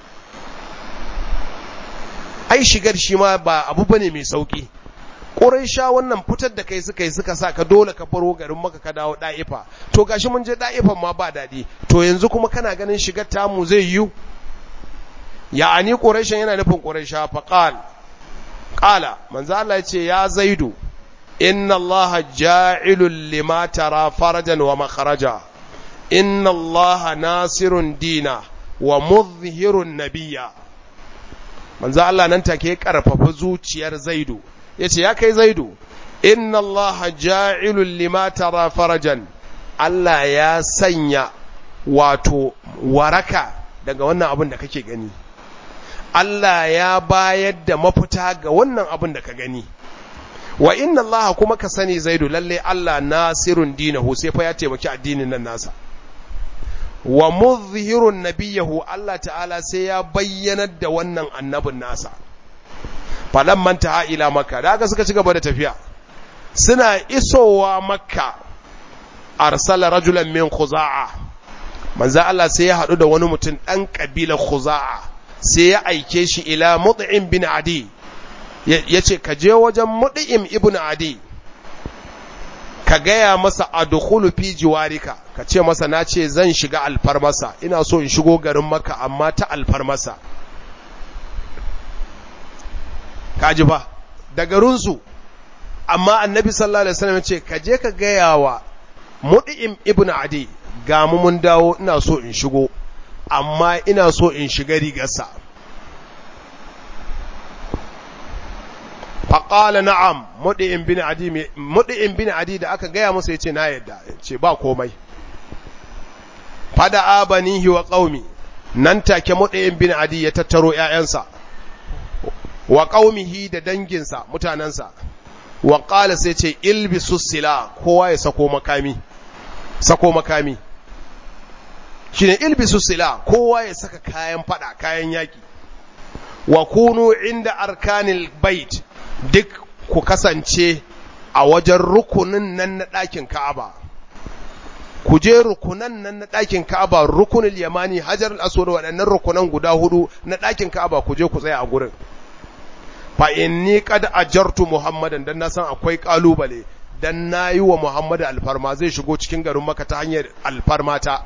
ai shigar shi ma ba abu bane mai sauki sha wannan fitar da kai suka yi suka sa ka dole ka faro garin maka ka dawo da'ifa to gashi mun je da'ifan ma ba daɗi to yanzu kuma kana ganin shigar tamu zai yiwu ya'ani ƙorashin yana nufin ƙorasha faƙal ƙala manzo Allah ya ce ya zaidu inna Allah ja'ilul lima tara farajan wa makharaja inna Allah nasirun dina wa muzhirun nabiyya manzo Allah nan take karfafa zuciyar zaidu yace ya kai zaidu inna Allah ja'ilul lima tara farajan Allah ya sanya wato waraka daga wannan abin da kake gani Allah ya bayar da mafita ga wannan abin da ka gani wa inna Allah kuma ka sani zaidu lalle Allah nasirun dinahu sai fa ya taimaki addinin nan nasa wa muzhirun nabiyahu Allah ta'ala sai ya bayyanar da wannan annabin nasa falan manta ila makka da aka suka ci gaba da tafiya suna isowa makka arsala rajulan min khuza'a manzo Allah sai ya hadu da wani mutum dan kabilar khuza'a sai ya aike shi ila mut'im bin adi yace ka je wajen mut'im ibn adi ka gaya masa adkhulu fi jiwarika ka ce masa na ce zan shiga alfarmasa ina so in shigo garin maka amma ta alfarmasa kaji ba da garinsu amma annabi sallallahu alaihi wasallam ce ka je ka gaya wa mud'im ibn adi ga mu mun dawo ina so in shigo amma ina so in shiga rigarsa faƙala na'am muɗi'in bin adi muɗi'in bin adi da aka gaya masa yace na yadda ce ba komai fada abanihi wa qaumi nan take muɗi'in bin adi ya tattaro ƴaƴansa wa qaumihi da danginsa mutanansa wa qala sai ce ilbisu sila kowa ya sako makami sako makami shine ilbisu sila kowa ya saka kayan fada kayan yaki wa kunu inda arkanil bait duk ku kasance a wajen rukunin nan na ɗakin Ka'aba ku je rukunan nan na ɗakin Ka'aba rukunul yamani hajar al-aswad waɗannan rukunan guda hudu na ɗakin Ka'aba ku je ku tsaya a gurin fa inni qad ajartu muhammadan dan na san akwai kalubale dan nayi wa muhammad alfarma zai shigo cikin garin maka ta hanyar alfarmata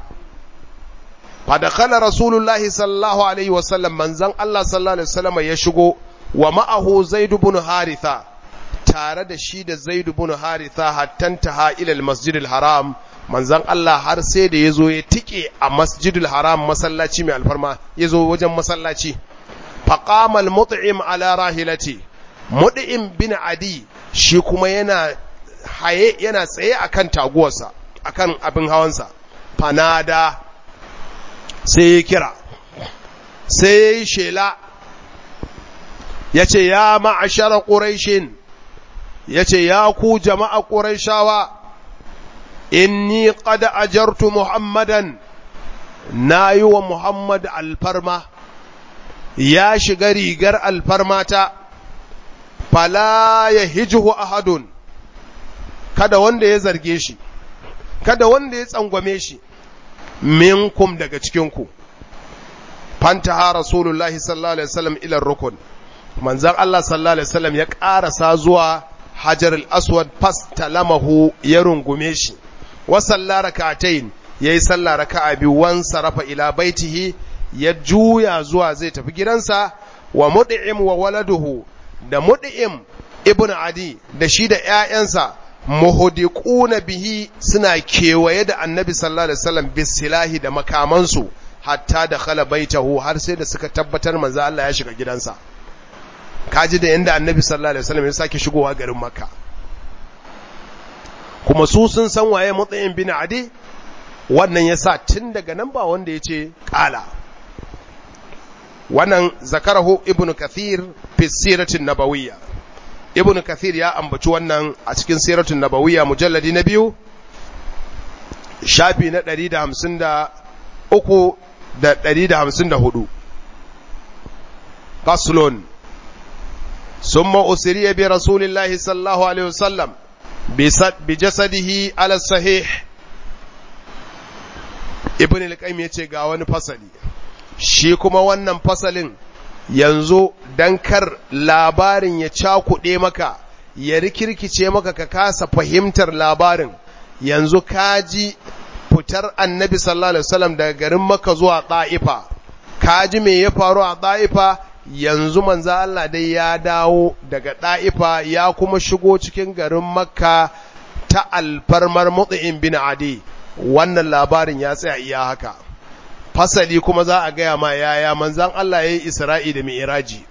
fa dakhala rasulullahi sallallahu alaihi wasallam manzon Allah sallallahu alaihi wasallam ya shigo wa ma'ahu zaid ibn haritha tare da shi da zaid ibn haritha hattantaha ila almasjidil haram manzon Allah har sai da yazo ya tike a masjidil haram masallaci mai alfarma yazo wajen masallaci faqamal mut'im ala rahilati mut'im bin adi shi kuma yana haye yana tsaye akan taguwarsa akan abin hawansa fanada sai ya kira sai ya yi shela ya ce ya ma'ashara ƙuraishin ya ce ya ku jama'a ƙuraishawa inni qad ajartu muhammadan na yi wa muhammad alfarma ya shiga rigar alfarmata fala ya hijihu ahadun kada wanda ya zarge shi kada wanda ya tsangwame shi minkum daga cikinku fantaha rasulullahi sallallahu alaihi wasallam ila rukun manzon Allah sallallahu alaihi wasallam ya karasa zuwa hajar al-aswad fastalamahu ya rungume shi wa salla rak'atayn yayi sallah raka'a biyu wan sarafa ila baitihi ya juya zuwa zai tafi gidansa wa mud'im wa waladuhu da mud'im ibn adi da shi da ƴaƴansa muhdiquna bihi suna kewaye da annabi sallallahu alaihi wasallam bisilahi da makamansu hatta da khala baitahu har sai da suka tabbatar manzo Allah ya shiga gidansa kaji da yanda annabi sallallahu alaihi wasallam ya sake shigowa garin makka kuma su sun san waye mutsayin bin adi wannan yasa tun daga nan ba wanda yace qala wannan zakarahu ibnu kathir fi siratin nabawiyya ibnu kathir ya ambaci wannan a cikin siratin nabawiyya mujalladi na biyu shafi na 153 da 154 faslun summa usriya bi rasulillahi sallallahu alaihi wasallam bi jasadihi ala sahih ibn al-qayyim yace ga wani fasali shi kuma wannan fasalin yanzu dan kar labarin ya cakuɗe maka ya rikirkice maka ka kasa fahimtar labarin yanzu kaji fitar annabi sallallahu alaihi wasallam daga garin Makka zuwa Ta'ifa kaji me ya faru a Ta'ifa yanzu manzo Allah dai ya dawo daga Ta'ifa ya kuma shigo cikin garin Makka ta alfarmar Mut'im bin Adi wannan labarin ya tsaya iya haka fasali kuma za a gaya ma yaya manzan Allah ya yi Isra'i da Mi'iraji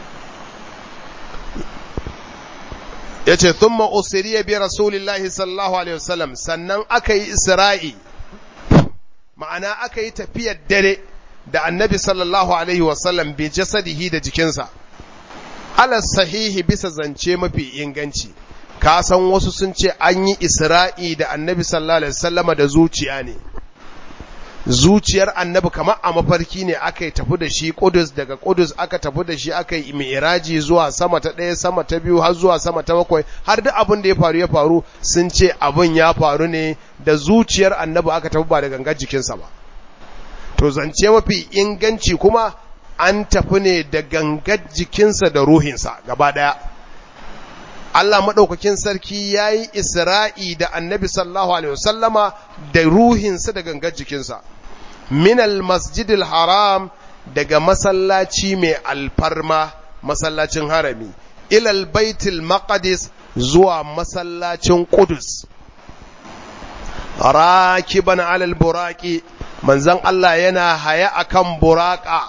ya ce thumma usiriya bi rasulillahi sallallahu alaihi wasallam sannan aka yi isra'i ma'ana aka yi tafiyar dare da annabi sallallahu alaihi wasallam bi jasadihi da jikinsa ala sahihi bisa zance mafi inganci ka san wasu sun ce an yi isra'i da annabi sallallahu alaihi wasallama da zuciya ne zuciyar annabi kamar a mafarki ne aka yi tafi da shi Kudus daga Kudus aka tafi da shi aka yi mi'raji zuwa sama ta ɗaya sama ta biyu har zuwa sama ta bakwai har duk abin da ya faru ya faru sun ce abin ya faru ne da zuciyar annabi aka tafi ba da gangar jikinsa ba to zance mafi inganci kuma an tafi ne da gangar jikinsa da ruhinsa gaba ɗaya Allah maɗaukakin sarki ya yi isra'i da annabi sallallahu alaihi wasallama da ruhinsa da gangar jikinsa minal masjidil haram daga masallaci mai alfarma masallacin harami ilal baitul maqdis zuwa masallacin qudus rakiban alal buraqi manzon Allah yana haya akan buraqa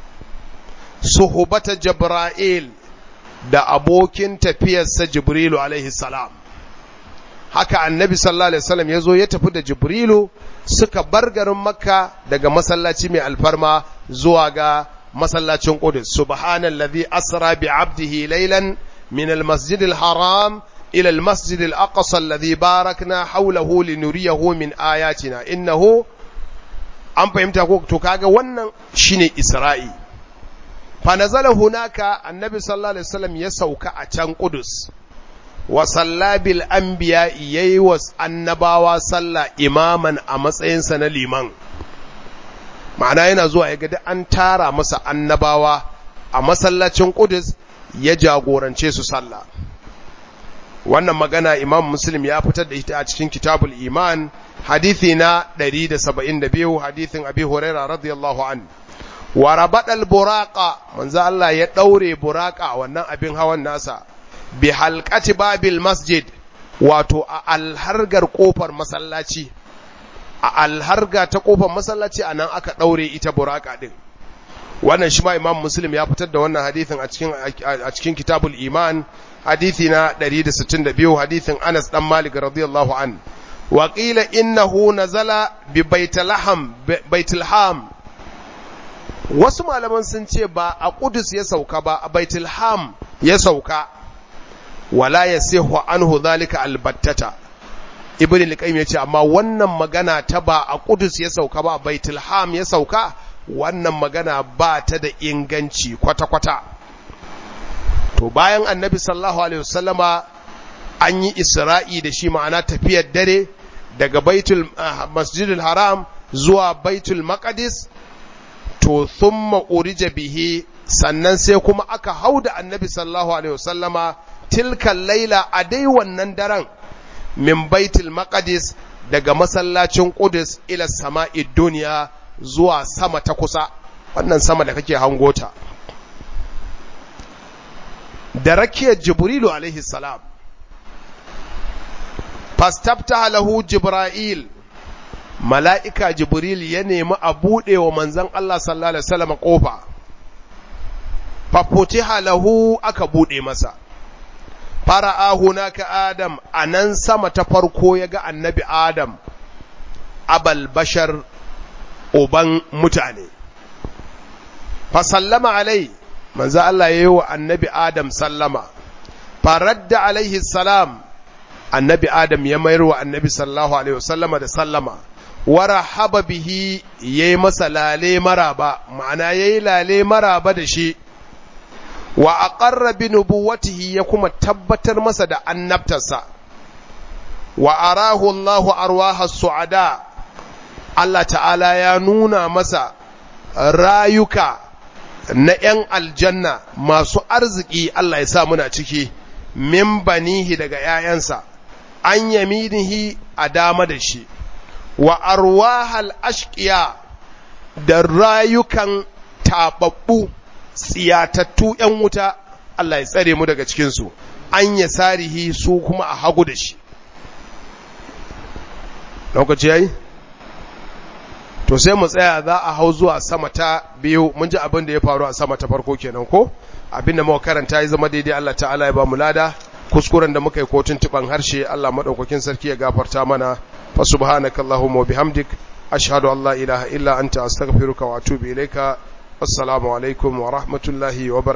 suhbata jibril da abokin tafiyarsa jibrilu alaihi salam haka annabi sallallahu alaihi wasallam yazo ya tafi da jibrilu suka bar garin makka daga masallaci mai alfarma zuwa ga masallacin qudus subhanallazi asra bi abdihi laylan min almasjid alharam ila almasjid alaqsa alladhi barakna hawlahu linuriyahu min ayatina innahu an fahimta ko to kaga wannan shine isra'i fa nazala hunaka annabi sallallahu alaihi wasallam ya sauka a can qudus wa sallabil anbiya yayi wa annabawa sallah imaman a matsayinsa na liman ma'ana yana zuwa ya ga an tara masa annabawa a masallacin Qudus ya jagorance su sallah wannan magana imam muslim ya fitar da ita a cikin kitabul iman hadithi na 172 hadithin abi huraira radiyallahu an wa rabadal buraqa manzo Allah ya daure buraqa wannan abin hawan nasa bi halqati babil masjid wato a alhargar kofar masallaci a alharga ta kofar masallaci anan aka daure ita buraka din wannan shi ma imam muslim ya fitar da wannan hadithin a cikin a cikin kitabul iman hadithi na 162 hadithin Anas dan Malik radiyallahu an wa qila innahu nazala bi baitlaham baitlham wasu malaman sun ce ba a Qudus ya sauka ba a baitlham ya sauka wala yasihu anhu dhalika albattata ibn al-qayyim yace amma wannan magana ta ba a Qudus ya sauka ba a baitlham ya sauka wannan magana ba ta da inganci kwata-kwata to bayan annabi sallallahu alaihi wasallama an yi isra'i da shi ma'ana tafiyar dare daga baitul masjidil haram zuwa baitul maqdis to thumma urija bihi sannan sai kuma aka hauda annabi sallallahu alaihi wasallama tilkan laila a dai wannan daren min baitul maqdis daga masallacin qudus ila sama'i duniya zuwa sama ta kusa wannan sama da kake hangota da rakiyar jibrilu alaihi salam fastafta lahu jibril mala'ika jibril ya nemi a buɗe wa manzan Allah sallallahu alaihi wasallam ƙofa fafutiha lahu aka buɗe masa fara'ahu naka adam a nan sama ta farko ya ga annabi adam abal bashar uban mutane fa sallama alai manzo Allah yayi wa annabi Adam sallama faradda alaihi salam annabi Adam ya mayar wa annabi sallallahu alaihi wasallama da sallama warahaba bihi yayi masa lale maraba ma'ana yayi lale maraba da shi wa aqarra bi nubuwatihi ya kuma tabbatar masa da annabtarsa wa arahu Allahu arwaha su'ada Allah ta'ala ya nuna masa rayuka na ‘yan aljanna masu arziki Allah ya sa muna ciki min banihi daga ‘ya'yansa an yaminihi a dama da shi wa arwahal ashqiya da rayukan taɓaɓɓu tsiyatattu ‘yan wuta Allah ya tsare mu daga cikinsu an ya sarihi su kuma a hagu da shi lokaci yayi to sai mu tsaya za a hau zuwa sama ta biyu mun ji abin da ya faru a sama ta farko kenan ko abin da muka karanta ya zama daidai Allah ta'ala ya ba mu lada kuskuren da muka yi kotun tuban harshe Allah madaukakin sarki ya gafarta mana fa subhanakallahumma wa bihamdik ashhadu an la ilaha illa anta astaghfiruka wa atubu ilaika assalamu alaikum wa rahmatullahi wa